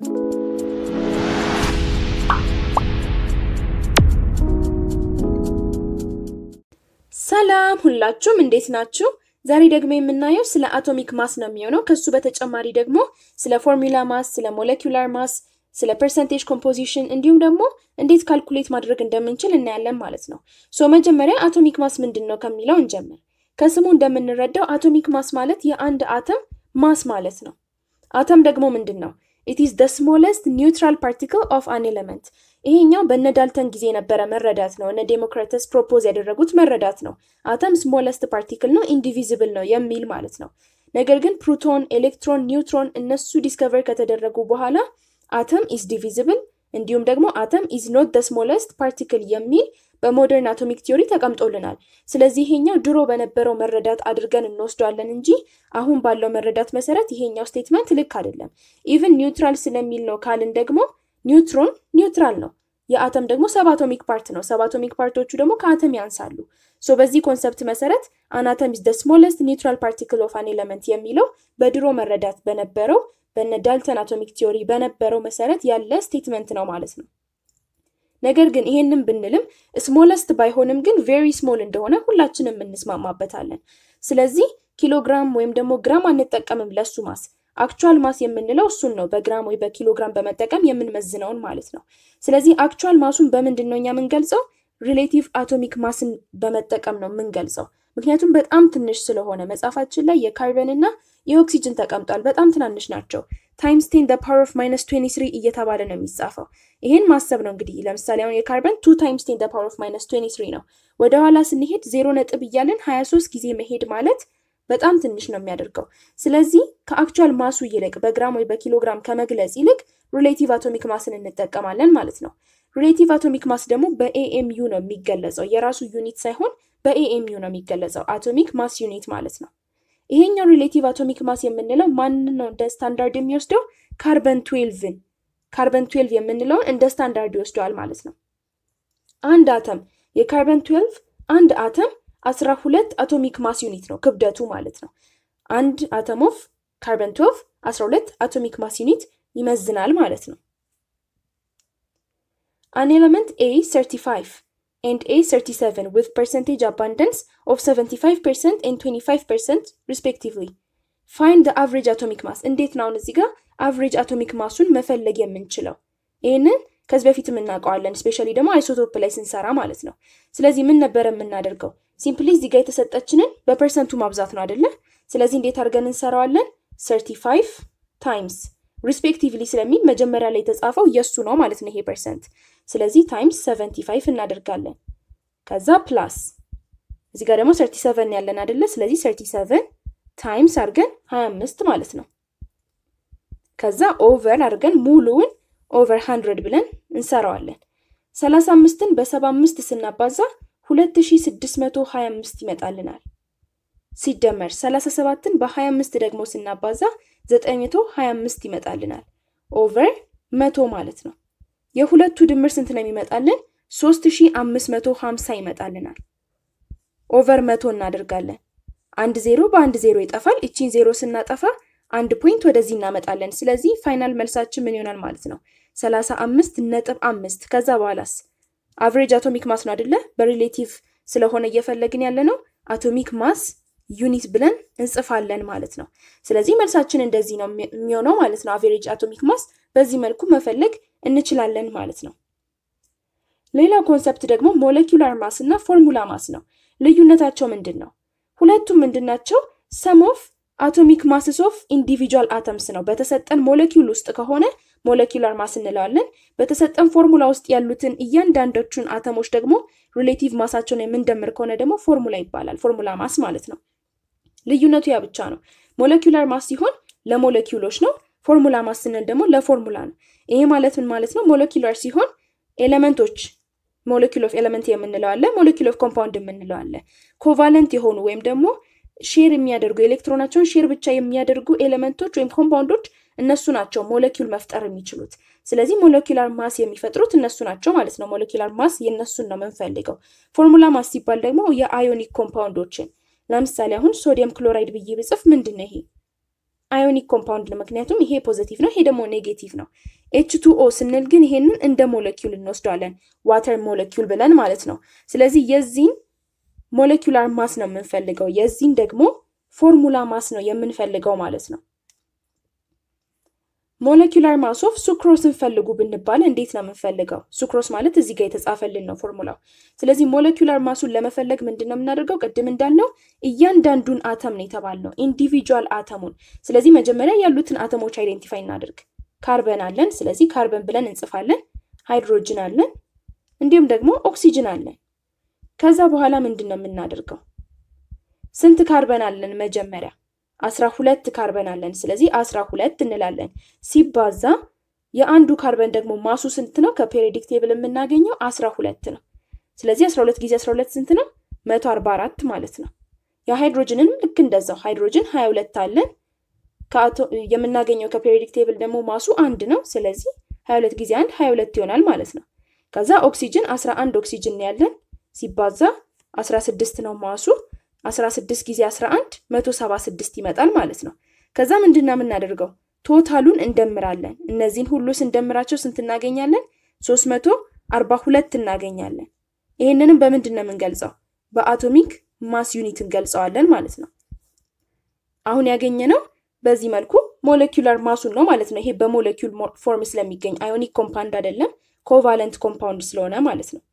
ሰላም ሁላችሁም እንዴት ናችሁ? ዛሬ ደግሞ የምናየው ስለ አቶሚክ ማስ ነው የሚሆነው። ከሱ በተጨማሪ ደግሞ ስለ ፎርሙላ ማስ፣ ስለ ሞለኪውላር ማስ፣ ስለ ፐርሰንቴጅ ኮምፖዚሽን እንዲሁም ደግሞ እንዴት ካልኩሌት ማድረግ እንደምንችል እናያለን ማለት ነው። ሶ መጀመሪያ አቶሚክ ማስ ምንድን ነው ከሚለው እንጀምር። ከስሙ እንደምንረዳው አቶሚክ ማስ ማለት የአንድ አተም ማስ ማለት ነው። አተም ደግሞ ምንድን ነው? ኢት ኢዝ ደ ስሞለስት ኒውትራል ፓርቲክል ኦፍ አን ኤሌመንት። ይሄኛው በነ ዳልተን ጊዜ የነበረ መረዳት ነው። እነ ዴሞክራተስ ፕሮፖዝ ያደረጉት መረዳት ነው። አተም ስሞለስት ፓርቲክል ነው፣ ኢንዲቪዚብል ነው የሚል ማለት ነው። ነገር ግን ፕሮቶን፣ ኤሌክትሮን፣ ኒውትሮን እነሱ ዲስከቨር ከተደረጉ በኋላ አተም ኢዝ ዲቪዚብል እንዲሁም ደግሞ አተም ኢዝ ኖት ደ ስሞለስት ፓርቲክል የሚል በሞደርን አቶሚክ ቲዮሪ ተቀምጦልናል። ስለዚህ ይሄኛው ድሮ በነበረው መረዳት አድርገን እንወስደዋለን እንጂ አሁን ባለው መረዳት መሰረት ይሄኛው ስቴትመንት ልክ አይደለም። ኢቭን ኒውትራል ስለሚል ነው ካልን ደግሞ ኒውትሮን ኒውትራል ነው። የአተም ደግሞ ሰብ አቶሚክ ፓርት ነው። ሰብ አቶሚክ ፓርቶቹ ደግሞ ከአተም ያንሳሉ። ሶ በዚህ ኮንሰፕት መሰረት አን አተም ኢዝ ደ ስሞለስት ኒውትራል ፓርቲክል ኦፍ አን ኤለመንት የሚለው በድሮ መረዳት በነበረው በነ ዳልተን አቶሚክ ቲዮሪ በነበረው መሰረት ያለ ስቴትመንት ነው ማለት ነው። ነገር ግን ይሄንን ብንልም ስሞለስት ባይሆንም ግን ቬሪ ስሞል እንደሆነ ሁላችንም እንስማማበታለን። ስለዚህ ኪሎግራም ወይም ደግሞ ግራም አንጠቀምም ለሱ ማስ አክቹዋል ማስ የምንለው እሱን ነው። በግራም ወይ በኪሎግራም በመጠቀም የምንመዝነውን ማለት ነው። ስለዚህ አክቹዋል ማሱን በምንድን ነው እኛ የምንገልጸው? ሪሌቲቭ አቶሚክ ማስን በመጠቀም ነው የምንገልጸው። ምክንያቱም በጣም ትንሽ ስለሆነ መጽሐፋችን ላይ የካርበን እና የኦክሲጅን ተቀምጧል። በጣም ትናንሽ ናቸው። ታይምስ ቴን ደ ፓወር ኦፍ ማይነስ ትዌንቲ ስሪ እየተባለ ነው የሚጻፈው። ይሄን ማሰብ ነው እንግዲህ። ለምሳሌ አሁን የካርበን ቱ ታይምስ ቴን ደ ፓወር ኦፍ ማይነስ ትዌንቲ ስሪ ነው። ወደኋላ ስንሄድ ዜሮ ነጥብ እያለን ሀያ ሶስት ጊዜ መሄድ ማለት በጣም ትንሽ ነው የሚያደርገው። ስለዚህ ከአክቹዋል ማሱ ይልቅ በግራም ወይ በኪሎግራም ከመግለጽ ይልቅ ሪሌቲቭ አቶሚክ ማስን እንጠቀማለን ማለት ነው። ሪሌቲቭ አቶሚክ ማስ ደግሞ በኤኤምዩ ነው የሚገለጸው። የራሱ ዩኒት ሳይሆን በኤኤምዩ ነው የሚገለጸው። አቶሚክ ማስ ዩኒት ማለት ነው። ይሄኛው ሪሌቲቭ አቶሚክ ማስ የምንለው ማንን ነው እንደ ስታንዳርድ የሚወስደው? ካርበን ትዌልቭን ካርበን ትዌልቭ የምንለውን እንደ ስታንዳርድ ይወስደዋል ማለት ነው። አንድ አተም የካርበን ትዌልቭ አንድ አተም አስራ ሁለት አቶሚክ ማስ ዩኒት ነው ክብደቱ ማለት ነው። አንድ አተም ኦፍ ካርበን ትዌልቭ አስራ ሁለት አቶሚክ ማስ ዩኒት ይመዝናል ማለት ነው። አን ኤለመንት ኤ 35 and A37 with percentage abundance of 75% and 25% respectively. Find the average atomic mass. እንዴት ነው አሁን እዚህ ጋር አቨሬጅ አቶሚክ ማሱን መፈለግ የምንችለው? ይህንን ከዚህ በፊትም እናውቀዋለን፣ ስፔሻሊ ደግሞ አይሶቶፕ ላይ ስንሰራ ማለት ነው። ስለዚህ ምን ነበረ የምናደርገው? ሲምፕሊ እዚህ ጋር የተሰጠችንን በፐርሰንቱ ማብዛት ነው አይደለ? ስለዚህ እንዴት አድርገን እንሰራዋለን? 35 ታይምስ ሪስፔክቲቭሊ ስለሚል መጀመሪያ ላይ የተጻፈው የእሱ ነው ማለት ነው ይሄ ፐርሰንት። ስለዚህ ታይምስ 75 እናደርጋለን። ከዛ ፕላስ እዚህ ጋር ደግሞ 37 ያለን አይደለ? ስለዚህ 37 ታይምስ አድርገን 25 ማለት ነው። ከዛ ኦቨር አድርገን ሙሉውን ኦቨር 100 ብለን እንሰራዋለን። 35ን በ75 ስናባዛ 2625 ይመጣልናል። ሲደመር 37ን በ25 ደግሞ ስናባዛ 925 ይመጣልናል። ኦቨር መቶ ማለት ነው። የሁለቱ ድምር ስንት ነው የሚመጣልን? 3550 ይመጣልናል። ኦቨር መቶ እናደርጋለን። አንድ ዜሮ በአንድ ዜሮ ይጠፋል። እቺን ዜሮ ስናጠፋ አንድ ፖይንት ወደዚህ እናመጣለን። ስለዚህ ፋይናል መልሳችን ምን ይሆናል ማለት ነው? 35 ነጥብ አምስት ከዛ በኋላስ አቨሬጅ አቶሚክ ማስ ነው አይደለ? በሪሌቲቭ ስለሆነ እየፈለግን ያለ ነው አቶሚክ ማስ ዩኒት ብለን እንጽፋለን ማለት ነው። ስለዚህ መልሳችን እንደዚህ ነው የሚሆነው ማለት ነው። አቬሬጅ አቶሚክ ማስ በዚህ መልኩ መፈለግ እንችላለን ማለት ነው። ሌላው ኮንሰፕት ደግሞ ሞለኪውላር ማስ እና ፎርሙላ ማስ ነው። ልዩነታቸው ምንድን ነው? ሁለቱም ምንድን ናቸው? ሰም ኦፍ አቶሚክ ማስስ ኦፍ ኢንዲቪጁዋል አተምስ ነው። በተሰጠን ሞለኪውል ውስጥ ከሆነ ሞለኪውላር ማስ እንለዋለን። በተሰጠን ፎርሙላ ውስጥ ያሉትን እያንዳንዶቹን አተሞች ደግሞ ሪሌቲቭ ማሳቸውን የምንደምር ከሆነ ደግሞ ፎርሙላ ይባላል። ፎርሙላ ማስ ማለት ነው። ልዩነቱ ያ ብቻ ነው። ሞለኪውላር ማስ ሲሆን ለሞለኪውሎች ነው። ፎርሙላ ማስ ስንል ደግሞ ለፎርሙላ ነው። ይሄ ማለት ምን ማለት ነው? ሞለኪውላር ሲሆን ኤሌመንቶች ሞለኪል ኦፍ ኤሌመንት የምንለው አለ፣ ሞለኪል ኦፍ ኮምፓውንድ የምንለው አለ። ኮቫለንት የሆኑ ወይም ደግሞ ሼር የሚያደርጉ ኤሌክትሮናቸውን ሼር ብቻ የሚያደርጉ ኤሌመንቶች ወይም ኮምፓውንዶች እነሱ ናቸው ሞለኪውል መፍጠር የሚችሉት። ስለዚህ ሞለኪላር ማስ የሚፈጥሩት እነሱ ናቸው ማለት ነው። ሞለኪላር ማስ የእነሱን ነው የምንፈልገው። ፎርሙላ ማስ ሲባል ደግሞ የአዮኒክ ኮምፓውንዶችን ለምሳሌ አሁን ሶዲየም ክሎራይድ ብዬ ብጽፍ ምንድን ነው ይሄ? አዮኒክ ኮምፓውንድ ነው፣ ምክንያቱም ይሄ ፖዘቲቭ ነው፣ ይሄ ደግሞ ኔጌቲቭ ነው። ኤች ቱ ኦ ስንል ግን ይሄንን እንደ ሞለኪውል እንወስደዋለን፣ ዋተር ሞለኪውል ብለን ማለት ነው። ስለዚህ የዚህን ሞለኪውላር ማስ ነው የምንፈልገው፣ የዚህን ደግሞ ፎርሙላ ማስ ነው የምንፈልገው ማለት ነው። ሞለኪውላር ማስ ኦፍ ሱክሮስን ፈልጉ ብንባል እንዴት ነው የምንፈልገው? ሱክሮስ ማለት እዚህ ጋር የተጻፈልን ነው ፎርሙላው። ስለዚህ ሞለኪውላር ማሱን ለመፈለግ ምንድን ነው የምናደርገው? ቅድም እንዳልነው እያንዳንዱን አተም ነው የተባልነው፣ ኢንዲቪጁዋል አተሙን። ስለዚህ መጀመሪያ ያሉትን አተሞች አይዴንቲፋይ እናደርግ። ካርበን አለን፣ ስለዚህ ካርበን ብለን እንጽፋለን። ሃይድሮጅን አለን፣ እንዲሁም ደግሞ ኦክሲጅን አለን። ከዛ በኋላ ምንድን ነው የምናደርገው? ስንት ካርበን አለን? መጀመሪያ አስራ ሁለት ካርበን አለን። ስለዚህ አስራ ሁለት እንላለን ሲባዛ የአንዱ ካርበን ደግሞ ማሱ ስንት ነው? ከፔሪዮዲክ ቴብል የምናገኘው አስራ ሁለት ነው። ስለዚህ አስራ ሁለት ጊዜ አስራ ሁለት ስንት ነው? መቶ አርባ አራት ማለት ነው። የሃይድሮጅንንም ልክ እንደዛው ሃይድሮጅን ሀያ ሁለት አለን የምናገኘው ከፔሪዮዲክ ቴብል ደግሞ ማሱ አንድ ነው። ስለዚህ ሀያ ሁለት ጊዜ አንድ ሀያ ሁለት ይሆናል ማለት ነው። ከዛ ኦክሲጅን አስራ አንድ ኦክሲጅን ያለን ሲባዛ አስራ ስድስት ነው ማሱ 16 ጊዜ 11 176 ይመጣል ማለት ነው። ከዛ ምንድን ነው የምናደርገው? ቶታሉን እንደምራለን። እነዚህን ሁሉ ስንደምራቸው ስንት እናገኛለን? 342 እናገኛለን። ይህንንም በምንድን ነው የምንገልጸው? በአቶሚክ ማስ ዩኒት እንገልጸዋለን ማለት ነው። አሁን ያገኘነው በዚህ መልኩ ሞለኪውላር ማሱን ነው ማለት ነው። ይሄ በሞለኪውል ፎርም ስለሚገኝ አዮኒክ ኮምፓውንድ አይደለም፣ ኮቫለንት ኮምፓውንድ ስለሆነ ማለት ነው።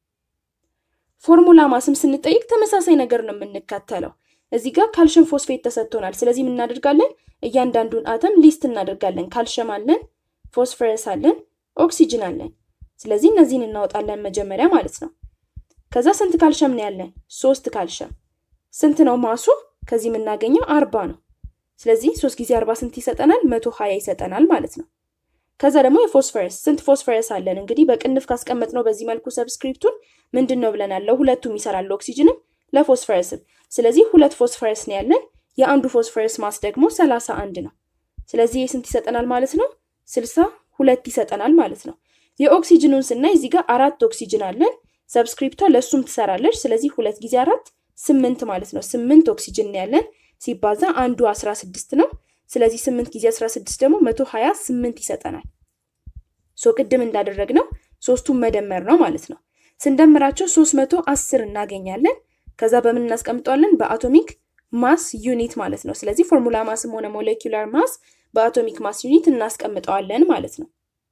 ፎርሙላ ማስም ስንጠይቅ ተመሳሳይ ነገር ነው የምንከተለው። እዚህ ጋር ካልሽየም ፎስፌት ተሰጥቶናል። ስለዚህ ምን እናደርጋለን? እያንዳንዱን አተም ሊስት እናደርጋለን። ካልሽየም አለን፣ ፎስፈረስ አለን፣ ኦክሲጅን አለን። ስለዚህ እነዚህን እናወጣለን መጀመሪያ ማለት ነው። ከዛ ስንት ካልሽየም ነው ያለን? ሶስት ካልሽየም። ስንት ነው ማሱ? ከዚህ የምናገኘው አርባ ነው። ስለዚህ ሶስት ጊዜ አርባ ስንት ይሰጠናል? መቶ ሀያ ይሰጠናል ማለት ነው። ከዛ ደግሞ የፎስፈረስ ስንት ፎስፈረስ አለን? እንግዲህ በቅንፍ ካስቀመጥ ነው በዚህ መልኩ ሰብስክሪፕቱን ምንድን ነው ብለናል? ለሁለቱም ይሰራል፣ ኦክሲጅንም ለፎስፈረስም። ስለዚህ ሁለት ፎስፈረስ ነው ያለን። የአንዱ ፎስፈረስ ማስ ደግሞ ሰላሳ አንድ ነው። ስለዚህ ስንት ይሰጠናል ማለት ነው? ስልሳ ሁለት ይሰጠናል ማለት ነው። የኦክሲጅኑን ስናይ እዚህ ጋር አራት ኦክሲጅን አለን። ሰብስክሪፕቷ ለእሱም ትሰራለች። ስለዚህ ሁለት ጊዜ አራት ስምንት ማለት ነው። ስምንት ኦክሲጅን ነው ያለን ሲባዛ አንዱ አስራ ስድስት ነው። ስለዚህ ስምንት ጊዜ አስራ ስድስት ደግሞ መቶ ሀያ ስምንት ይሰጠናል። ሶ ቅድም እንዳደረግነው ሶስቱን መደመር ነው ማለት ነው። ስንደምራቸው ሶስት መቶ አስር እናገኛለን። ከዛ በምን እናስቀምጠዋለን? በአቶሚክ ማስ ዩኒት ማለት ነው። ስለዚህ ፎርሙላ ማስም ሆነ ሞሌኪውላር ማስ በአቶሚክ ማስ ዩኒት እናስቀምጠዋለን ማለት ነው።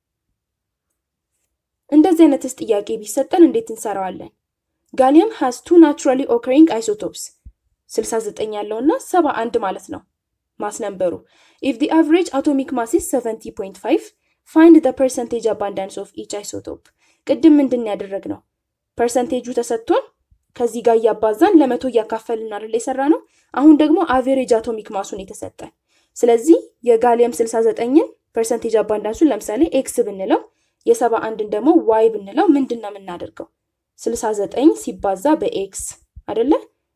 እንደዚህ አይነትስ ጥያቄ ቢሰጠን እንዴት እንሰራዋለን? ጋሊየም ሃዝ ቱ ናቹራሊ ኦከሪንግ አይሶቶፕስ 69 ያለው እና 71 ማለት ነው ማስ ነምበሩ። ኢፍ ዲ አቨሬጅ አቶሚክ ማስ ኢዝ 70.5 ፋይንድ ደ ፐርሰንቴጅ አባንዳንስ ኦፍ ኢች አይሶቶፕ። ቅድም ምንድን ያደረግነው ፐርሰንቴጁ ተሰጥቶን ከዚህ ጋር እያባዛን ለመቶ እያካፈልን አይደል የሰራ ነው። አሁን ደግሞ አቬሬጅ አቶሚክ ማሱን የተሰጠን። ስለዚህ የጋሊየም 69ን ፐርሰንቴጅ አባንዳንሱን ለምሳሌ ኤክስ ብንለው የሰባ አንድን ደግሞ ዋይ ብንለው ምንድን ነው የምናደርገው? 69 ሲባዛ በኤክስ አይደለ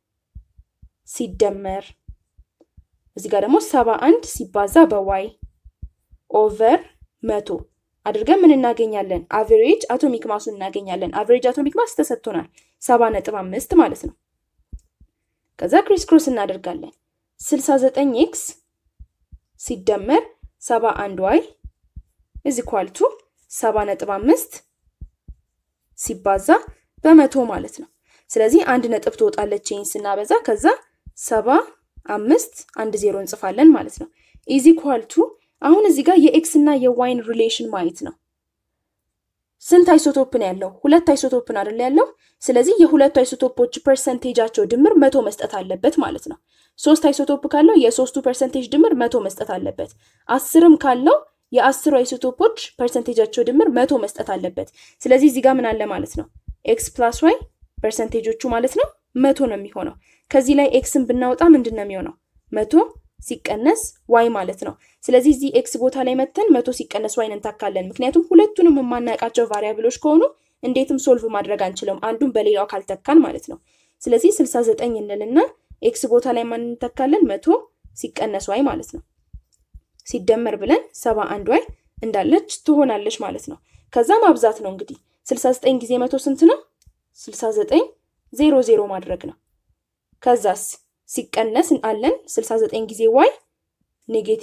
ሲደመር እዚህ ጋር ደግሞ 71 ሲባዛ በዋይ ኦቨር መቶ አድርገን ምን እናገኛለን? አቨሬጅ አቶሚክ ማሱን እናገኛለን። አቨሬጅ አቶሚክ ማስ ተሰጥቶናል ሰባ ነጥብ አምስት ማለት ነው። ከዛ ክሪስ ክሮስ እናደርጋለን 69 ኤክስ ሲደመር 71 ዋይ እዚ ኳልቱ ሰባ ነጥብ አምስት ሲባዛ በመቶ ማለት ነው። ስለዚህ አንድ ነጥብ ትወጣለች ይህን ስናበዛ ከዛ ሰባ አምስት አንድ ዜሮ እንጽፋለን ማለት ነው። ኢዚ ኳልቱ አሁን እዚህ ጋር የኤክስ እና የዋይን ሪሌሽን ማየት ነው። ስንት አይሶቶፕን ያለው? ሁለት አይሶቶፕን አይደል ያለው? ስለዚህ የሁለቱ አይሶቶፖች ፐርሰንቴጃቸው ድምር መቶ መስጠት አለበት ማለት ነው። ሶስት አይሶቶፕ ካለው የሶስቱ ፐርሰንቴጅ ድምር መቶ መስጠት አለበት። አስርም ካለው የአስሩ አይሶቶፖች ፐርሰንቴጃቸው ድምር መቶ መስጠት አለበት። ስለዚህ እዚህ ጋር ምን አለ ማለት ነው? ኤክስ ፕላስ ዋይ ፐርሰንቴጆቹ ማለት ነው መቶ ነው የሚሆነው። ከዚህ ላይ ኤክስን ብናወጣ ምንድን ነው የሚሆነው? መቶ ሲቀነስ ዋይ ማለት ነው። ስለዚህ እዚህ ኤክስ ቦታ ላይ መተን መቶ ሲቀነስ ዋይን እንታካለን። ምክንያቱም ሁለቱንም የማናውቃቸው ቫሪያብሎች ከሆኑ እንዴትም ሶልቭ ማድረግ አንችልም፣ አንዱን በሌላው ካልተካን ማለት ነው። ስለዚህ ስልሳ ዘጠኝ እንልና ኤክስ ቦታ ላይ ማን እንተካለን? መቶ ሲቀነስ ዋይ ማለት ነው። ሲደመር ብለን ሰባ አንድ ዋይ እንዳለች ትሆናለች ማለት ነው። ከዛ ማብዛት ነው እንግዲህ ስልሳ ዘጠኝ ጊዜ መቶ ስንት ነው? ስልሳ ዘጠኝ ዜሮ ዜሮ ማድረግ ነው። ከዛስ ሲቀነስ አለን 69 ጊዜ ዋይ ኔጌቲቭ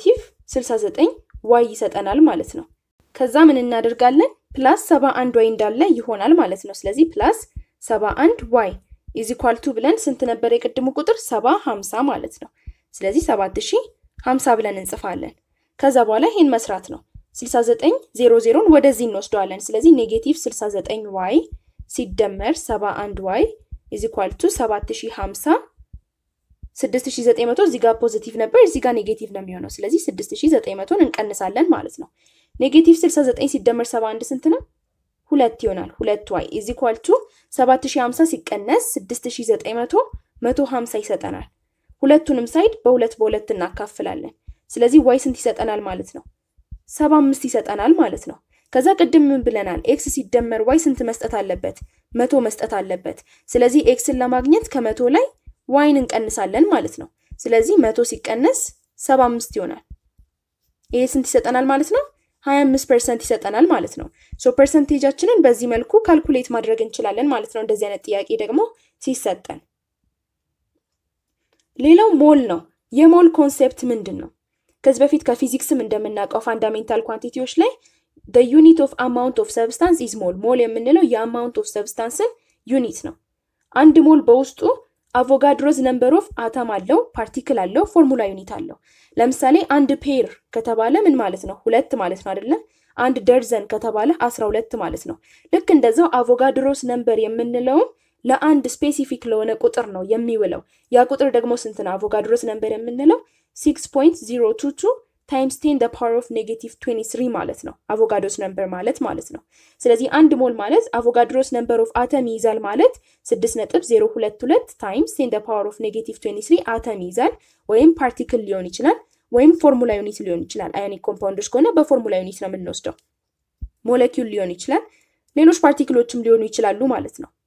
69 ዋይ ይሰጠናል ማለት ነው። ከዛ ምን እናደርጋለን? ፕላስ 71 ዋይ እንዳለ ይሆናል ማለት ነው። ስለዚህ ፕላስ 71 ዋይ ኢዝ ኢኳል ቱ ብለን ስንት ነበር የቅድሙ ቁጥር? 70 50 ማለት ነው። ስለዚህ 7050 ብለን እንጽፋለን። ከዛ በኋላ ይሄን መስራት ነው። 69 00ን ወደዚህ እንወስደዋለን። ስለዚህ ኔጌቲቭ 69 ዋይ ሲደመር 71 ዋይ ኢዝ ኢኳል ቱ 7050 6900 እዚህ ጋር ፖዚቲቭ ነበር፣ እዚህ ጋር ኔጌቲቭ ነው የሚሆነው። ስለዚህ 6900ን እንቀንሳለን ማለት ነው። ኔጌቲቭ 69 ሲደመር 71 ስንት ነው? ሁለት ይሆናል። ሁለት ዋይ ኢዝ ኢኳል ቱ 7050 ሲቀነስ 6900 150 ይሰጠናል። ሁለቱንም ሳይድ በሁለት በሁለት እናካፍላለን። ስለዚህ ዋይ ስንት ይሰጠናል ማለት ነው? 75 ይሰጠናል ማለት ነው። ከዛ ቅድም ምን ብለናል? ኤክስ ሲደመር ዋይ ስንት መስጠት አለበት? መቶ መስጠት አለበት። ስለዚህ ኤክስን ለማግኘት ከመቶ ላይ ዋይን እንቀንሳለን ማለት ነው። ስለዚህ መቶ ሲቀነስ 75 ይሆናል። ይሄ ስንት ይሰጠናል ማለት ነው? 25 ፐርሰንት ይሰጠናል ማለት ነው። ሶ ፐርሰንቴጃችንን በዚህ መልኩ ካልኩሌት ማድረግ እንችላለን ማለት ነው። እንደዚህ አይነት ጥያቄ ደግሞ ሲሰጠን። ሌላው ሞል ነው። የሞል ኮንሴፕት ምንድን ነው? ከዚህ በፊት ከፊዚክስም እንደምናውቀው ፋንዳሜንታል ኳንቲቲዎች ላይ the unit of amount of substance is ሞል ሞል የምንለው የአማውንት ኦፍ ሰብስታንስን ዩኒት ነው። አንድ ሞል በውስጡ አቮጋድሮዝ ነምበር ኦፍ አተም አለው፣ ፓርቲክል አለው፣ ፎርሙላ ዩኒት አለው። ለምሳሌ አንድ ፔር ከተባለ ምን ማለት ነው? ሁለት ማለት ነው አይደለም? አንድ ደርዘን ከተባለ አስራ ሁለት ማለት ነው። ልክ እንደዛው አቮጋድሮስ ነምበር የምንለውም ለአንድ ስፔሲፊክ ለሆነ ቁጥር ነው የሚውለው። ያ ቁጥር ደግሞ ስንት ነው? አቮጋድሮስ ነምበር የምንለው ሲክስ ፖይንት ዚሮ ቱ ቱ ታይምስ ቴን ፓወር ኦፍ ኔጌቲቭ 23 ማለት ነው። አቮጋድሮስ ነምበር ማለት ማለት ነው። ስለዚህ አንድ ሞል ማለት አቮጋድሮስ ነምበር ኦፍ አተም ይይዛል ማለት 6.022 ታይምስ ቴን ፓወር ኦፍ ኔጌቲቭ 23 አተም ይይዛል። ወይም ፓርቲክል ሊሆን ይችላል፣ ወይም ፎርሙላ ዩኒት ሊሆን ይችላል። አዮኒክ ኮምፓውንዶች ከሆነ በፎርሙላ ዩኒት ነው የምንወስደው። ሞለኪውል ሊሆን ይችላል፣ ሌሎች ፓርቲክሎችም ሊሆኑ ይችላሉ ማለት ነው።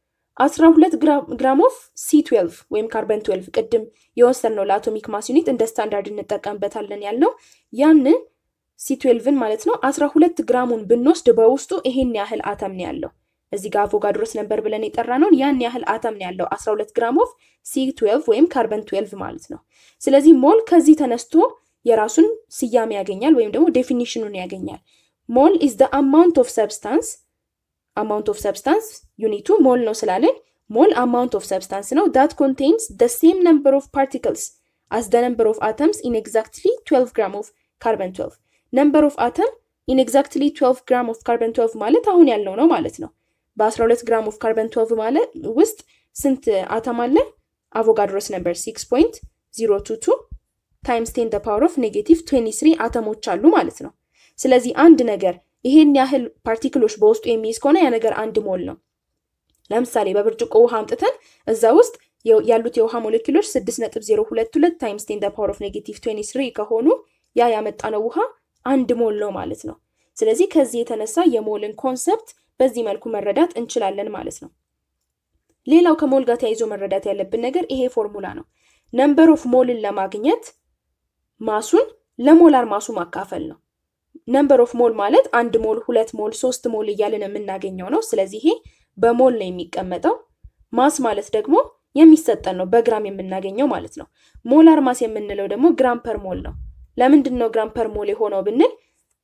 12 ግራም ኦፍ ሲ12 ወይም ካርበን 12 ቅድም የወሰድነው ለአቶሚክ ማስ ዩኒት እንደ ስታንዳርድ እንጠቀምበታለን ያልነው ያንን ሲ12ን ማለት ነው 12 ግራሙን ብንወስድ በውስጡ ይሄን ያህል አተም ነው ያለው። እዚህ ጋር አቮጋድሮስ ነበር ብለን የጠራነውን ያን ያህል አተም ነው ያለው 12 ግራም ኦፍ ሲ12 ወይም ካርበን 12 ማለት ነው። ስለዚህ ሞል ከዚህ ተነስቶ የራሱን ስያሜ ያገኛል ወይም ደግሞ ዴፊኒሽኑን ያገኛል። ሞል ኢዝ ዘ አማውንት ኦፍ ሰብስታንስ አማውንት ኦፍ ሰብስታንስ ዩኒቱ ሞል ነው ስላለን ሞል አማውንት ኦፍ ሰብስታንስ ነው ዳት ኮንቴንስ ደ ሴም ነምበር ኦፍ ፓርቲክልስ አስ ደ ነምበር ኦፍ አተምስ ኢን ኤግዛክትሊ 12 ግራም ኦፍ ካርበን 12 ነምበር ኦፍ አተም ኢን ኤግዛክትሊ 12 ግራም ኦፍ ካርበን 12 ማለት አሁን ያለው ነው ማለት ነው። በ12 ግራም ኦፍ ካርበን 12 ማለት ውስጥ ስንት አተም አለ? አቮጋድሮስ ነምበር 6.022 ታይምስ 10 ፓወር ኦፍ ኔጌቲቭ 23 አተሞች አሉ ማለት ነው። ስለዚህ አንድ ነገር ይሄን ያህል ፓርቲክሎች በውስጡ የሚይዝ ከሆነ ያ ነገር አንድ ሞል ነው። ለምሳሌ በብርጭቆ ውሃ አምጥተን እዛ ውስጥ ያሉት የውሃ ሞሌኪሎች 6.022 ታይምስ 10 ፓወር ኦፍ ኔጌቲቭ 23 ከሆኑ ያ ያመጣነው ውሃ አንድ ሞል ነው ማለት ነው። ስለዚህ ከዚህ የተነሳ የሞልን ኮንሰፕት በዚህ መልኩ መረዳት እንችላለን ማለት ነው። ሌላው ከሞል ጋር ተያይዞ መረዳት ያለብን ነገር ይሄ ፎርሙላ ነው። ነምበር ኦፍ ሞልን ለማግኘት ማሱን ለሞላር ማሱ ማካፈል ነው። ነምበር ኦፍ ሞል ማለት አንድ ሞል፣ ሁለት ሞል፣ ሶስት ሞል እያልን የምናገኘው ነው። ስለዚህ ይሄ በሞል ነው የሚቀመጠው። ማስ ማለት ደግሞ የሚሰጠን ነው፣ በግራም የምናገኘው ማለት ነው። ሞላር ማስ የምንለው ደግሞ ግራም ፐር ሞል ነው። ለምንድን ነው ግራም ፐር ሞል የሆነው ብንል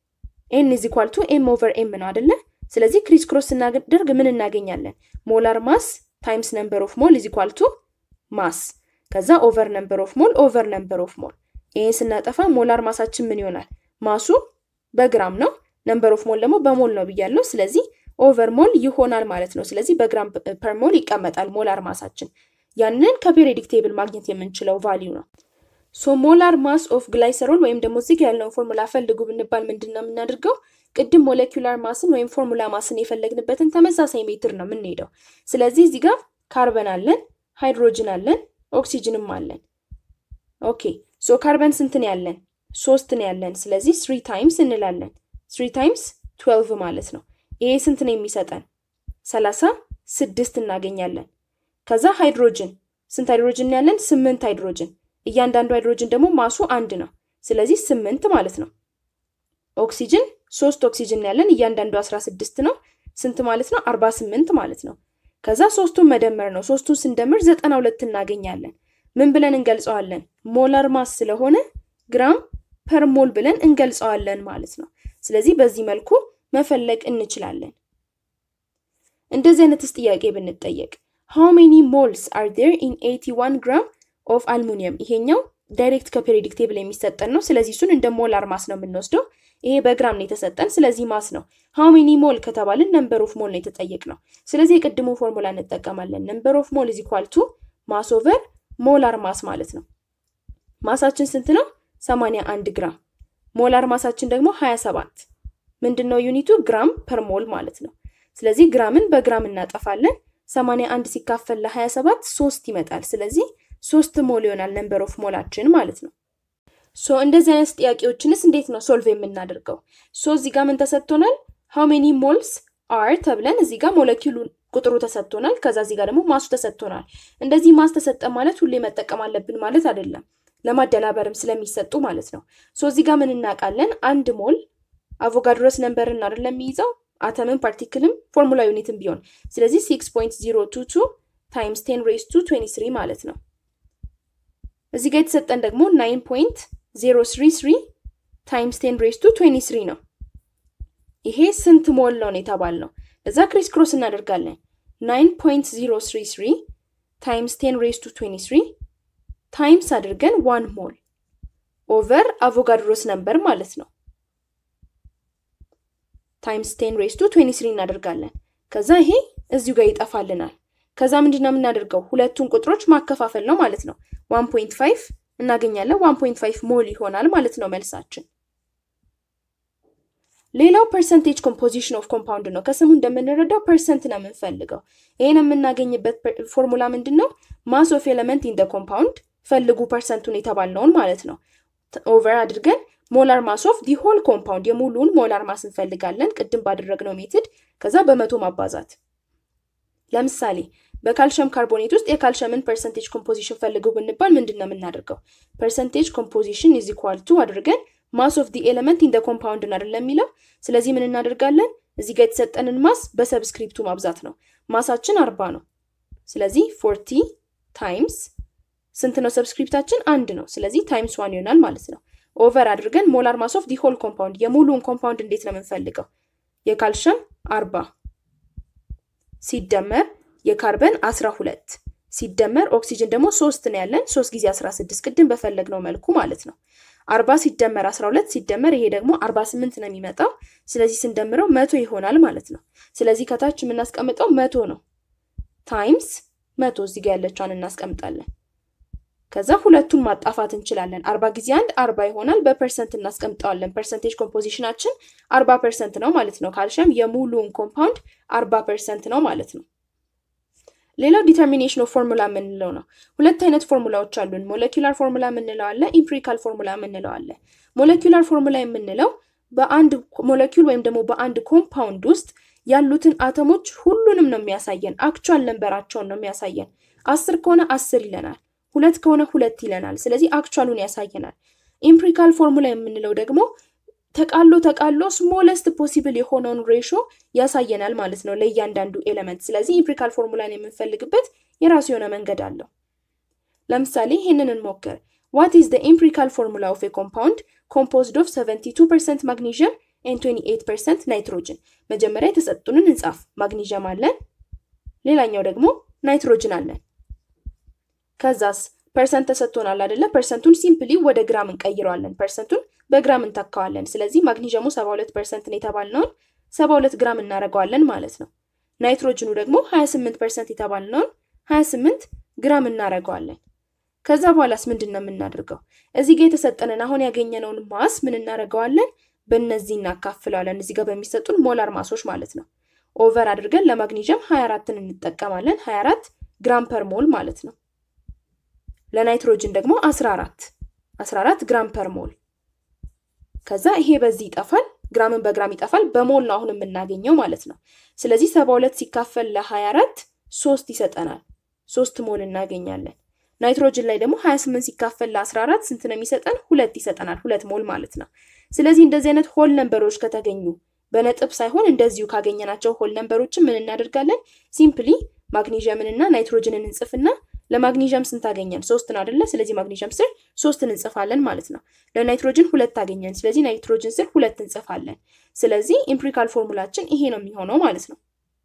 ኤን ኢዝ ኢኳል ቱ ኤም ኦቨር ኤም ነው አይደለ? ስለዚህ ክሪስ ክሮስ ስናደርግ ምን እናገኛለን? ሞላር ማስ ታይምስ ነምበር ኦፍ ሞል ኢዝ ኢኳል ቱ ማስ ከዛ ኦቨር ነምበር ኦፍ ሞል ኦቨር ነምበር ኦፍ ሞል። ይህን ስናጠፋ ሞላር ማሳችን ምን ይሆናል? ማሱ በግራም ነው፣ ነምበር ኦፍ ሞል ደግሞ በሞል ነው ብያለሁ። ስለዚህ ኦቨር ሞል ይሆናል ማለት ነው። ስለዚህ በግራም ፐር ሞል ይቀመጣል ሞላር ማሳችን። ያንን ከፔሪዮዲክ ቴብል ማግኘት የምንችለው ቫሊዩ ነው። ሶ ሞላር ማስ ኦፍ ግላይሰሮል ወይም ደግሞ እዚህ ያለውን ፎርሙላ ፈልጉ ብንባል ምንድን ነው የምናደርገው? ቅድም ሞለኪውላር ማስን ወይም ፎርሙላ ማስን የፈለግንበትን ተመሳሳይ ሜትር ነው የምንሄደው። ስለዚህ እዚህ ጋር ካርበን አለን፣ ሃይድሮጅን አለን፣ ኦክሲጅንም አለን። ኦኬ ሶ ካርበን ስንትን ያለን ሶስትን ያለን። ስለዚህ ስሪ ታይምስ እንላለን። ስሪ ታይምስ ትዌልቭ ማለት ነው። ይሄ ስንት ነው የሚሰጠን? ሰላሳ ስድስት እናገኛለን። ከዛ ሃይድሮጅን ስንት ሃይድሮጅን ያለን? ስምንት ሃይድሮጅን እያንዳንዱ ሃይድሮጅን ደግሞ ማሱ አንድ ነው። ስለዚህ ስምንት ማለት ነው። ኦክሲጅን ሶስት ኦክሲጅን ያለን እያንዳንዱ 16 ነው። ስንት ማለት ነው? 48 ማለት ነው። ከዛ ሶስቱን መደመር ነው። ሶስቱን ስንደምር 92 እናገኛለን። ምን ብለን እንገልጸዋለን? ሞላር ማስ ስለሆነ ግራም ፐር ሞል ብለን እንገልጸዋለን ማለት ነው። ስለዚህ በዚህ መልኩ መፈለግ እንችላለን። እንደዚህ አይነትስ ጥያቄ ብንጠየቅ ሃው ሜኒ ሞልስ አር ዴር ኢን 81 ግራም ኦፍ አልሙኒየም። ይሄኛው ዳይሬክት ከፔሪዮዲክ ቴብል የሚሰጠን ነው። ስለዚህ እሱን እንደ ሞላር ማስ ነው የምንወስደው። ይሄ በግራም ነው የተሰጠን፣ ስለዚህ ማስ ነው። ሃው ሜኒ ሞል ከተባልን ነምበር ኦፍ ሞል ነው የተጠየቅ ነው። ስለዚህ የቅድሙ ፎርሙላ እንጠቀማለን። ነምበር ኦፍ ሞል ኢዝ ኢኳል ቱ ማስ ኦቨር ሞላር ማስ ማለት ነው። ማሳችን ስንት ነው? 81 ግራም። ሞላር ማሳችን ደግሞ 27 ምንድን ነው ዩኒቱ? ግራም ፐር ሞል ማለት ነው። ስለዚህ ግራምን በግራም እናጠፋለን። 81 ሲካፈል ለ27 ሶስት ይመጣል። ስለዚህ ሶስት ሞል ይሆናል ነምበር ኦፍ ሞላችን ማለት ነው። ሶ እንደዚህ አይነት ጥያቄዎችንስ እንዴት ነው ሶልቭ የምናደርገው? ሶ እዚህ ጋር ምን ተሰጥቶናል? ሃው ሜኒ ሞልስ አር ተብለን እዚህ ጋር ሞለኪሉ ቁጥሩ ተሰጥቶናል። ከዛ እዚህ ጋር ደግሞ ማሱ ተሰጥቶናል። እንደዚህ ማስ ተሰጠ ማለት ሁሌ መጠቀም አለብን ማለት አይደለም። ለማደላበርም ስለሚሰጡ ማለት ነው። ሶ እዚህ ጋር ምን እናውቃለን? አንድ ሞል አቮጋድሮስ ነምበርን አይደለም የሚይዘው አተምን ፓርቲክልም ፎርሙላ ዩኒትም ቢሆን ስለዚህ 6.022 ታይምስ 10 ሬስ ቱ 23 ማለት ነው። እዚህ ጋር የተሰጠን ደግሞ 9.033 ታይምስ 10 ሬስ ቱ 23 ነው። ይሄ ስንት ሞል ነው የተባልነው? እዛ ክሪስ ክሮስ እናደርጋለን። 9.033 ታይምስ 10 ሬስ ቱ 23 ታይምስ አድርገን ዋን ሞል ኦቨር አቮጋድሮስ ነምበር ማለት ነው ታይምስ ቴን ሬስ ቱ 23 እናደርጋለን። ከዛ ይሄ እዚሁ ጋር ይጠፋልናል። ከዛ ምንድን ነው የምናደርገው? ሁለቱን ቁጥሮች ማከፋፈል ነው ማለት ነው። 1.5 እናገኛለን። 1.5 ሞል ይሆናል ማለት ነው መልሳችን። ሌላው ፐርሰንቴጅ ኮምፖዚሽን ኦፍ ኮምፓውንድ ነው። ከስሙ እንደምንረዳው ፐርሰንት ነው የምንፈልገው። ይህን የምናገኝበት ፎርሙላ ምንድን ነው? ማስ ኦፍ ኤለመንት ኢን ደ ኮምፓውንድ ፈልጉ ፐርሰንቱን የተባልነውን ማለት ነው። ኦቨር አድርገን ሞላር ማስ ኦፍ ዲ ሆል ኮምፓውንድ የሙሉውን ሞላር ማስ እንፈልጋለን፣ ቅድም ባደረግነው ሜትድ። ከዛ በመቶ ማባዛት። ለምሳሌ በካልሽየም ካርቦኔት ውስጥ የካልሽየምን ፐርሰንቴጅ ኮምፖዚሽን ፈልገው ብንባል ምንድን ነው የምናደርገው? ፐርሰንቴጅ ኮምፖዚሽን ኢዝ ኢኳል ቱ አድርገን ማስ ኦፍ ዲ ኤለመንት ኢን ደ ኮምፓውንድ አይደለም የሚለው። ስለዚህ ምን እናደርጋለን? እዚህ ጋር የተሰጠንን ማስ በሰብስክሪፕቱ ማብዛት ነው። ማሳችን አርባ ነው። ስለዚህ ፎርቲ ታይምስ ስንት ነው? ሰብስክሪፕታችን አንድ ነው። ስለዚህ ታይምስ ዋን ይሆናል ማለት ነው። ኦቨር አድርገን ሞላር ማስ ኦፍ ዲ ሆል ኮምፓውንድ የሙሉውን ኮምፓውንድ እንዴት ነው የምንፈልገው? የካልሽየም አርባ ሲደመር የካርበን አስራ ሁለት ሲደመር ኦክሲጅን ደግሞ ሶስት ነው ያለን ሶስት ጊዜ አስራ ስድስት ቅድም በፈለግነው መልኩ ማለት ነው። አርባ ሲደመር አስራ ሁለት ሲደመር ይሄ ደግሞ አርባ ስምንት ነው የሚመጣው። ስለዚህ ስንደምረው መቶ ይሆናል ማለት ነው። ስለዚህ ከታች የምናስቀምጠው መቶ ነው። ታይምስ መቶ እዚህ ጋ ያለችዋን እናስቀምጣለን። ከዛ ሁለቱን ማጣፋት እንችላለን። አርባ ጊዜ አንድ አርባ ይሆናል። በፐርሰንት እናስቀምጠዋለን። ፐርሰንቴጅ ኮምፖዚሽናችን አርባ ፐርሰንት ነው ማለት ነው። ካልሽየም የሙሉውን ኮምፓውንድ አርባ ፐርሰንት ነው ማለት ነው። ሌላው ዲተርሚኔሽን ኦፍ ፎርሙላ የምንለው ነው። ሁለት አይነት ፎርሙላዎች አሉን። ሞለኪላር ፎርሙላ የምንለው አለ፣ ኢምፕሪካል ፎርሙላ የምንለው አለ። ሞለኪላር ፎርሙላ የምንለው በአንድ ሞለኪውል ወይም ደግሞ በአንድ ኮምፓውንድ ውስጥ ያሉትን አተሞች ሁሉንም ነው የሚያሳየን። አክቹዋል ነንበራቸውን ነው የሚያሳየን። አስር ከሆነ አስር ይለናል፣ ሁለት ከሆነ ሁለት ይለናል። ስለዚህ አክቹዋሉን ያሳየናል። ኢምፕሪካል ፎርሙላ የምንለው ደግሞ ተቃሎ ተቃሎ ስሞለስት ፖሲብል የሆነውን ሬሾ ያሳየናል ማለት ነው ለእያንዳንዱ ኤሌመንት። ስለዚህ ኢምፕሪካል ፎርሙላን የምንፈልግበት የራሱ የሆነ መንገድ አለው። ለምሳሌ ይህንን እንሞክር። ዋት ኢዝ ደ ኢምፕሪካል ፎርሙላ ኦፍ ኤ ኮምፓውንድ ኮምፖዝድ ኦፍ 72 ፐርሰንት ማግኒዥየም ኤንድ 28 ፐርሰንት ናይትሮጅን። መጀመሪያ የተሰጡንን እንጻፍ። ማግኒዥየም አለን፣ ሌላኛው ደግሞ ናይትሮጅን አለን። ከዛስ ፐርሰንት ተሰጥቶናል አይደለ? ፐርሰንቱን ሲምፕሊ ወደ ግራም እንቀይረዋለን። ፐርሰንቱን በግራም እንተካዋለን። ስለዚህ ማግኒዥየሙ 72 ፐርሰንት ነው የተባልነውን 72 ግራም እናደርገዋለን ማለት ነው። ናይትሮጅኑ ደግሞ 28 ፐርሰንት የተባልነውን 28 ግራም እናደርገዋለን። ከዛ በኋላስ ምንድን ነው የምናደርገው? እዚህ ጋር የተሰጠንን አሁን ያገኘነውን ማስ ምን እናደርገዋለን? በእነዚህ እናካፍለዋለን። እዚህ ጋር በሚሰጡን ሞላር ማሶች ማለት ነው። ኦቨር አድርገን ለማግኒዥየም 24ን እንጠቀማለን። 24 ግራም ፐር ሞል ማለት ነው። ለናይትሮጅን ደግሞ 14 14 ግራም ፐር ሞል ከዛ ይሄ በዚህ ይጠፋል፣ ግራምን በግራም ይጠፋል። በሞል ነው አሁን የምናገኘው ማለት ነው። ስለዚህ 72 ሲካፈል ለ24 ሶስት ይሰጠናል። ሶስት ሞል እናገኛለን። ናይትሮጅን ላይ ደግሞ 28 ሲካፈል ለ14 ስንት ነው የሚሰጠን? ሁለት ይሰጠናል። ሁለት ሞል ማለት ነው። ስለዚህ እንደዚህ አይነት ሆል ነንበሮች ከተገኙ በነጥብ ሳይሆን እንደዚሁ ካገኘናቸው ሆል ነንበሮችን ምን እናደርጋለን? ሲምፕሊ ማግኔዥየምን እና ናይትሮጅንን እንጽፍና ለማግኒዥየም ስንት አገኘን? ሶስትን አይደለ? ስለዚህ ማግኒዥየም ስር ሶስትን እንጽፋለን ማለት ነው። ለናይትሮጅን ሁለት አገኘን። ስለዚህ ናይትሮጅን ስር ሁለት እንጽፋለን። ስለዚህ ኢምፒሪካል ፎርሙላችን ይሄ ነው የሚሆነው ማለት ነው።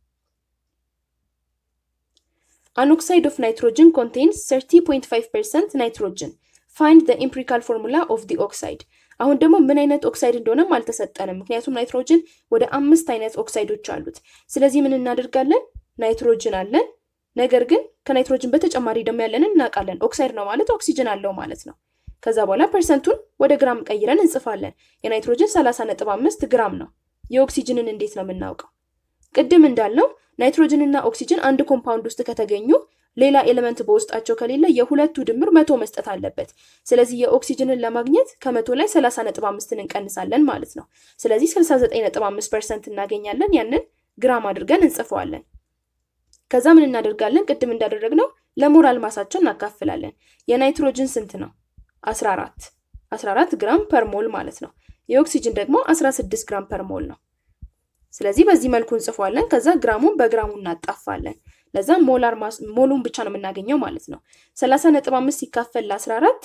አን ኦክሳይድ ኦፍ ናይትሮጅን ኮንቴንስ 30.5 ፐርሰንት ናይትሮጅን ፋይንድ ዘ ኢምፒሪካል ፎርሙላ ኦፍ ዲ ኦክሳይድ። አሁን ደግሞ ምን አይነት ኦክሳይድ እንደሆነም አልተሰጠንም፣ ምክንያቱም ናይትሮጅን ወደ አምስት አይነት ኦክሳይዶች አሉት። ስለዚህ ምን እናደርጋለን? ናይትሮጅን አለን ነገር ግን ከናይትሮጅን በተጨማሪ ደግሞ ያለንን እናውቃለን። ኦክሳይድ ነው ማለት ኦክሲጅን አለው ማለት ነው። ከዛ በኋላ ፐርሰንቱን ወደ ግራም ቀይረን እንጽፋለን። የናይትሮጅን 30.5 ግራም ነው። የኦክሲጅንን እንዴት ነው የምናውቀው? ቅድም እንዳልነው ናይትሮጅን እና ኦክሲጅን አንድ ኮምፓውንድ ውስጥ ከተገኙ ሌላ ኤሌመንት በውስጣቸው ከሌለ የሁለቱ ድምር መቶ መስጠት አለበት። ስለዚህ የኦክሲጅንን ለማግኘት ከመቶ ላይ 30.5ን እንቀንሳለን ማለት ነው። ስለዚህ 69.5 ፐርሰንት እናገኛለን። ያንን ግራም አድርገን እንጽፈዋለን። ከዛ ምን እናደርጋለን? ቅድም እንዳደረግነው ለሞላል ማሳቸው እናካፍላለን። የናይትሮጅን ስንት ነው? 14 14 ግራም ፐር ሞል ማለት ነው። የኦክሲጅን ደግሞ 16 ግራም ፐር ሞል ነው። ስለዚህ በዚህ መልኩ እንጽፏለን። ከዛ ግራሙን በግራሙ እናጣፋለን። ለዛ ሞላር ሞሉን ብቻ ነው የምናገኘው ማለት ነው። 30.5 ሲካፈል ለ14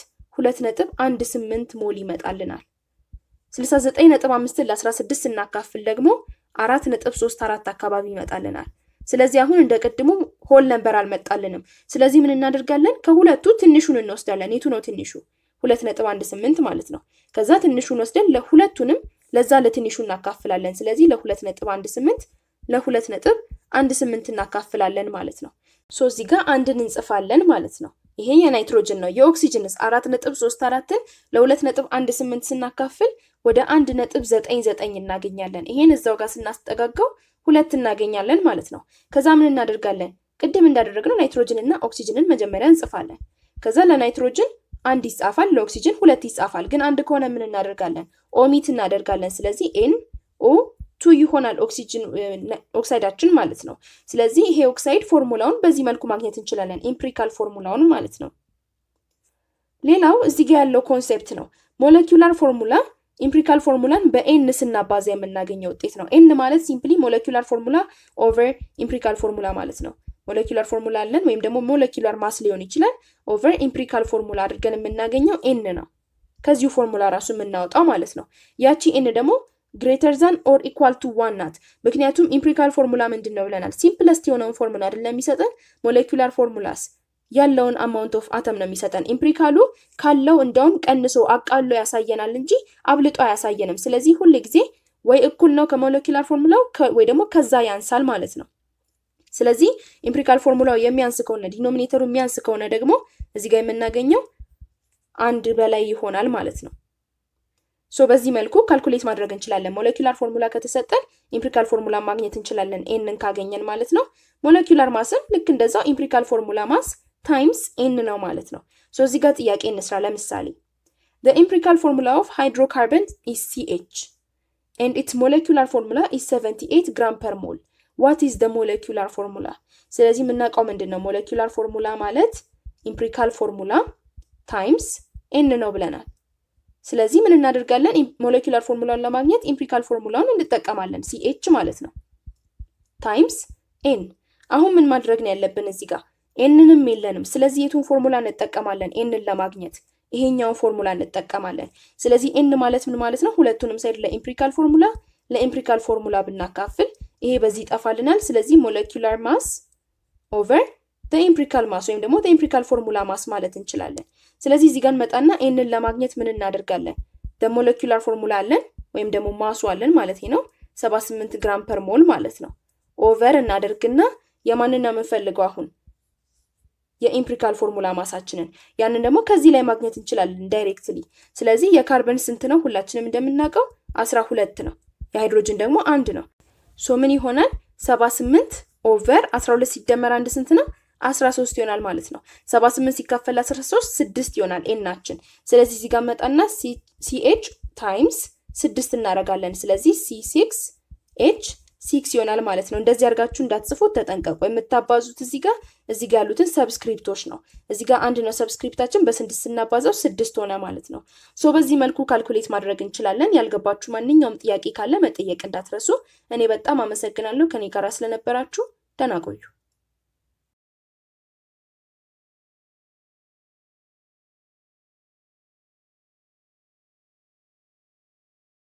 2.18 ሞል ይመጣልናል። 69.5 ለ16 ስናካፍል ደግሞ 4.34 አካባቢ ይመጣልናል። ስለዚህ አሁን እንደ ቅድሙ ሆል ነበር አልመጣልንም። ስለዚህ ምን እናደርጋለን? ከሁለቱ ትንሹን እንወስዳለን። የቱ ነው ትንሹ? ሁለት ነጥብ አንድ ስምንት ማለት ነው። ከዛ ትንሹን ወስደን ለሁለቱንም ለዛ ለትንሹ እናካፍላለን። ስለዚህ ለሁለት ነጥብ አንድ ስምንት ለሁለት ነጥብ አንድ ስምንት እናካፍላለን ማለት ነው። ሶ እዚህ ጋር አንድን እንጽፋለን ማለት ነው። ይሄ የናይትሮጅን ነው። የኦክሲጅንስ አራት ነጥብ ሶስት አራትን ለሁለት ነጥብ አንድ ስምንት ስናካፍል ወደ አንድ ነጥብ ዘጠኝ ዘጠኝ እናገኛለን። ይሄን እዛው ጋር ስናስጠጋጋው ሁለት እናገኛለን ማለት ነው። ከዛ ምን እናደርጋለን? ቅድም እንዳደረግነው ናይትሮጅን እና ኦክሲጅንን መጀመሪያ እንጽፋለን። ከዛ ለናይትሮጅን አንድ ይጻፋል፣ ለኦክሲጅን ሁለት ይጻፋል። ግን አንድ ከሆነ ምን እናደርጋለን? ኦሚት እናደርጋለን። ስለዚህ ኤን ኦ ቱ ይሆናል ኦክሲጅን ኦክሳይዳችን ማለት ነው። ስለዚህ ይሄ ኦክሳይድ ፎርሙላውን በዚህ መልኩ ማግኘት እንችላለን፣ ኢምፕሪካል ፎርሙላውን ማለት ነው። ሌላው እዚህ ጋር ያለው ኮንሴፕት ነው። ሞለኪውላር ፎርሙላ ኢምፕሪካል ፎርሙላን በኤን ስናባዛ የምናገኘው ውጤት ነው። ኤን ማለት ሲምፕሊ ሞለኪውላር ፎርሙላ ኦቨር ኢምፕሪካል ፎርሙላ ማለት ነው። ሞለኪውላር ፎርሙላ አለን ወይም ደግሞ ሞለኪውላር ማስ ሊሆን ይችላል። ኦቨር ኢምፕሪካል ፎርሙላ አድርገን የምናገኘው ኤን ነው። ከዚሁ ፎርሙላ ራሱ የምናወጣው ማለት ነው። ያቺ ኤን ደግሞ ግሬተር ዛን ኦር ኢኳል ቱ ዋን ናት። ምክንያቱም ኢምፕሪካል ፎርሙላ ምንድን ነው ብለናል? ሲምፕለስት የሆነውን ፎርሙላ አይደለም የሚሰጠን። ሞለኪውላር ፎርሙላስ ያለውን አማውንት ኦፍ አተም ነው የሚሰጠን። ኢምፕሪካሉ ካለው እንደውም ቀንሶ አቃሎ ያሳየናል እንጂ አብልጦ አያሳየንም። ስለዚህ ሁል ጊዜ ወይ እኩል ነው ከሞለኪውላር ፎርሙላው ወይ ደግሞ ከዛ ያንሳል ማለት ነው። ስለዚህ ኢምፕሪካል ፎርሙላው የሚያንስ ከሆነ ዲኖሚኔተሩ የሚያንስ ከሆነ ደግሞ እዚህ ጋር የምናገኘው አንድ በላይ ይሆናል ማለት ነው። ሶ በዚህ መልኩ ካልኩሌት ማድረግ እንችላለን። ሞለኪውላር ፎርሙላ ከተሰጠን ኢምፕሪካል ፎርሙላ ማግኘት እንችላለን፣ ኤንን ካገኘን ማለት ነው። ሞለኪውላር ማስም ልክ እንደዛው ኢምፕሪካል ፎርሙላ ማስ ታይምስ ኤን ነው ማለት ነው። ሶ እዚህ ጋር ጥያቄ እንስራ። ለምሳሌ the empirical formula of hydrocarbon is CH and its molecular formula is 78 gram per mole. What is the molecular formula? ስለዚህ የምናውቀው ምንድን ነው? ሞለኪውላር ፎርሙላ ማለት ኢምፕሪካል ፎርሙላ ታይምስ ኤን ነው ብለናል። ስለዚህ ምን እናደርጋለን? ሞለኪውላር ፎርሙላውን ለማግኘት ኢምፕሪካል ፎርሙላውን እንጠቀማለን። ሲኤች ማለት ነው ታይምስ ኤን። አሁን ምን ማድረግ ነው ያለብን እዚህ ጋር ኤንንም የለንም። ስለዚህ የቱን ፎርሙላ እንጠቀማለን? ኤንን ለማግኘት ይሄኛውን ፎርሙላ እንጠቀማለን። ስለዚህ ኤን ማለት ምን ማለት ነው? ሁለቱንም ሳይድ ለኢምፕሪካል ፎርሙላ ለኢምፕሪካል ፎርሙላ ብናካፍል ይሄ በዚህ ይጠፋልናል። ስለዚህ ሞለኪውላር ማስ ኦቨር ኢምፕሪካል ማስ ወይም ደግሞ ኢምፕሪካል ፎርሙላ ማስ ማለት እንችላለን። ስለዚህ እዚህ ጋር እንመጣና ኤንን ለማግኘት ምን እናደርጋለን? ሞለኪውላር ፎርሙላ አለን ወይም ደግሞ ማሱ አለን ማለት ነው 78 ግራም ፐር ሞል ማለት ነው። ኦቨር እናደርግና የማንን ነው የምንፈልገው አሁን የኢምፕሪካል ፎርሙላ ማሳችንን ያንን ደግሞ ከዚህ ላይ ማግኘት እንችላለን ዳይሬክትሊ። ስለዚህ የካርበን ስንት ነው? ሁላችንም እንደምናውቀው አስራ ሁለት ነው። የሃይድሮጅን ደግሞ አንድ ነው። ሶ ምን ይሆናል? ሰባ ስምንት ኦቨር አስራ ሁለት ሲደመር አንድ ስንት ነው? አስራ ሶስት ይሆናል ማለት ነው። ሰባ ስምንት ሲካፈል አስራ ሶስት ስድስት ይሆናል ኤናችን። ስለዚህ እዚህ ጋር መጣና ሲኤች ታይምስ ስድስት እናደርጋለን። ስለዚህ ሲ ሲክስ ኤች ሲክስ ይሆናል ማለት ነው። እንደዚህ አድርጋችሁ እንዳትጽፉት ተጠንቀቁ። የምታባዙት እዚህ ጋር እዚህ ጋር ያሉትን ሰብስክሪፕቶች ነው። እዚህ ጋር አንድ ነው ሰብስክሪፕታችን፣ በስድስት ስናባዛው ስድስት ሆነ ማለት ነው። ሶ በዚህ መልኩ ካልኩሌት ማድረግ እንችላለን። ያልገባችሁ ማንኛውም ጥያቄ ካለ መጠየቅ እንዳትረሱ። እኔ በጣም አመሰግናለሁ ከኔ ጋር ስለነበራችሁ። ደህና ቆዩ።